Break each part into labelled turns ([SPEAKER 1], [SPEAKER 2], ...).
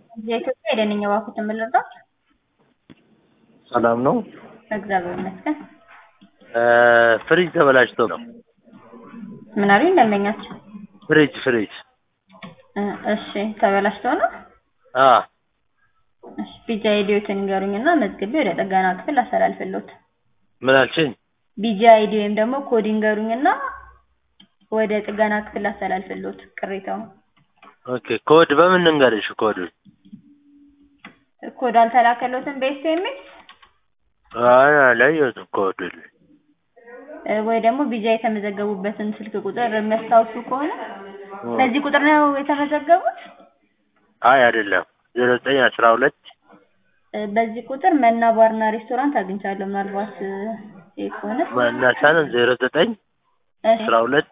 [SPEAKER 1] የኢትዮጵያ የደንኛ ባንኩ የምልርዳት
[SPEAKER 2] ሰላም ነው።
[SPEAKER 1] እግዚአብሔር ይመስገን።
[SPEAKER 2] ፍሪጅ ተበላሽቶ ነው።
[SPEAKER 1] ምን አሉኝ ደንበኛቸው?
[SPEAKER 2] ፍሪጅ ፍሪጅ
[SPEAKER 1] እ እሺ ተበላሽቶ ነው።
[SPEAKER 2] አ
[SPEAKER 1] እሺ ቢጃ አይዲዎትን ንገሩኝና መዝግቤ ወደ ጥገና ክፍል አስተላልፍልዎት።
[SPEAKER 2] ምን አልሽኝ?
[SPEAKER 1] ቢጃ አይዲ ወይም ደግሞ ኮድ ይንገሩኝና ወደ ጥገና ክፍል አስተላልፍልዎት ቅሬታውን።
[SPEAKER 2] ኦኬ ኮድ በምን እንገርሽ? ኮድ
[SPEAKER 1] ኮድ አልተላከሎትም በኤስኤምኤስ
[SPEAKER 2] አይ አላየሁትም ኮድ
[SPEAKER 1] እ ወይ ደግሞ ቢጃ የተመዘገቡበትን ስልክ ቁጥር የሚያስታውሱ ከሆነ በዚህ ቁጥር ነው የተመዘገቡት?
[SPEAKER 2] አይ አይደለም ዜሮ ዘጠኝ አስራ ሁለት
[SPEAKER 1] እ በዚህ ቁጥር መና ባርና ሬስቶራንት አግኝቻለሁ። ምናልባት እ ይሄ ከሆነ
[SPEAKER 2] መናሳንን ዜሮ ዘጠኝ
[SPEAKER 1] እሺ
[SPEAKER 2] አስራ ሁለት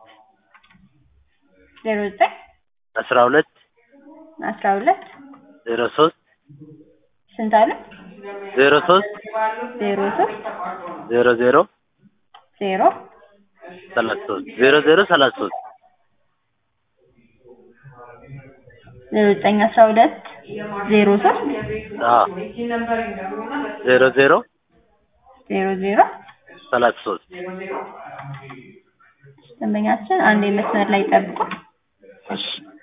[SPEAKER 1] ዜሮ ዘጠኝ
[SPEAKER 2] አስራ ሁለት
[SPEAKER 1] አስራ ሁለት
[SPEAKER 2] ዜሮ ሶስት
[SPEAKER 1] ስንት አሉ?
[SPEAKER 2] ዜሮ ሶስት
[SPEAKER 1] ዜሮ ሶስት
[SPEAKER 2] ዜሮ ዜሮ
[SPEAKER 1] ዜሮ
[SPEAKER 2] ሰላሳ ሶስት ዜሮ ዜሮ ሰላሳ ሶስት
[SPEAKER 1] ዜሮ ዘጠኝ አስራ ሁለት ዜሮ ሶስት
[SPEAKER 2] አ ዜሮ ዜሮ
[SPEAKER 1] ዜሮ ዜሮ
[SPEAKER 2] ሰላሳ ሶስት
[SPEAKER 1] ደንበኛችን አንድ መስመር ላይ ጠብቁ።
[SPEAKER 2] እሺ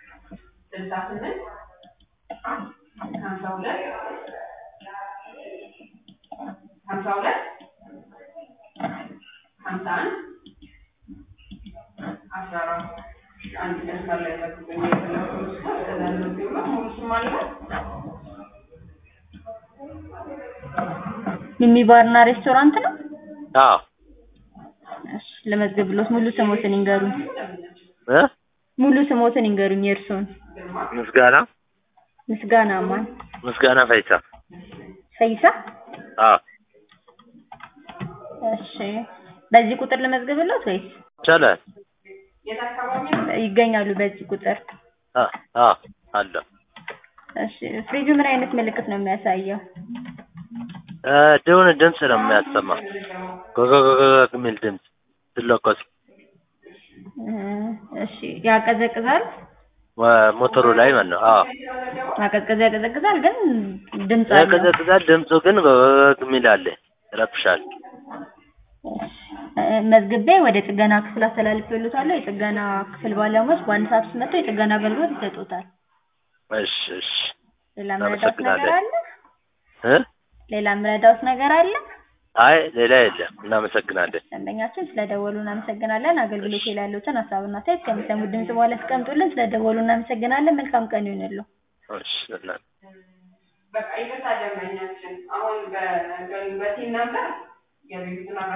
[SPEAKER 1] ሚሚ ባርና ሬስቶራንት ነው።
[SPEAKER 2] አ
[SPEAKER 1] እሺ ለመዝገብሎት ሙሉ ስሞትን ይንገሩኝ።
[SPEAKER 2] እ
[SPEAKER 1] ሙሉ ስሞትን ይንገሩኝ የእርስዎን።
[SPEAKER 2] ምስጋና
[SPEAKER 1] ምስጋና ማን?
[SPEAKER 2] ምስጋና ፈይሳ
[SPEAKER 1] ፈይሳ።
[SPEAKER 2] አ
[SPEAKER 1] እሺ በዚህ ቁጥር ለመዝገብሎት ወይስ
[SPEAKER 2] ይቻላል
[SPEAKER 1] ይገኛሉ በዚህ ቁጥር?
[SPEAKER 2] አ አ አለ
[SPEAKER 1] እሺ ፍሪጁ ምን አይነት ምልክት ነው የሚያሳየው?
[SPEAKER 2] እ የሆነ ድምፅ ነው የሚያሰማ ጎጎጎጎ የሚል ድምፅ ሲለኮስ
[SPEAKER 1] እ እሺ ያቀዘቅዛል?
[SPEAKER 2] ወ- ሞተሩ ላይ ማለት ነው። አዎ
[SPEAKER 1] ማቀዝቀዝ ያቀዘቅዛል ግን ድምፅ አለው።
[SPEAKER 2] ያቀዘቅዛል። ድምፁ ግን ጎጎጎ የሚል አለ፣ ይረብሻል።
[SPEAKER 1] እ መዝግቤ ወደ ጥገና ክፍል አስተላልፌልዎታለሁ። የጥገና ክፍል ባለሙያዎች በአንድ ሰዓት ውስጥ መጥተው የጥገና አገልግሎት ይሰጡታል።
[SPEAKER 2] እሺ እሺ
[SPEAKER 1] ሌላ ምረዳውት ነገር አለ?
[SPEAKER 2] እ
[SPEAKER 1] ሌላ ምረዳውት ነገር አለ?
[SPEAKER 2] አይ ሌላ የለም። እናመሰግናለን።
[SPEAKER 1] ደንበኛችን ስለደወሉ እናመሰግናለን። አገልግሎት ላይ ያሉትን ሀሳብና አስተያየት ከሚሰሙት ድምጽ በኋላ ያስቀምጡልን። ስለደወሉ እናመሰግናለን። መልካም ቀን ይሁንልዎ።
[SPEAKER 2] እሺ እና
[SPEAKER 3] በቃ ይቅርታ ደንበኛችን አሁን በ በቲም ነበር የቤቱን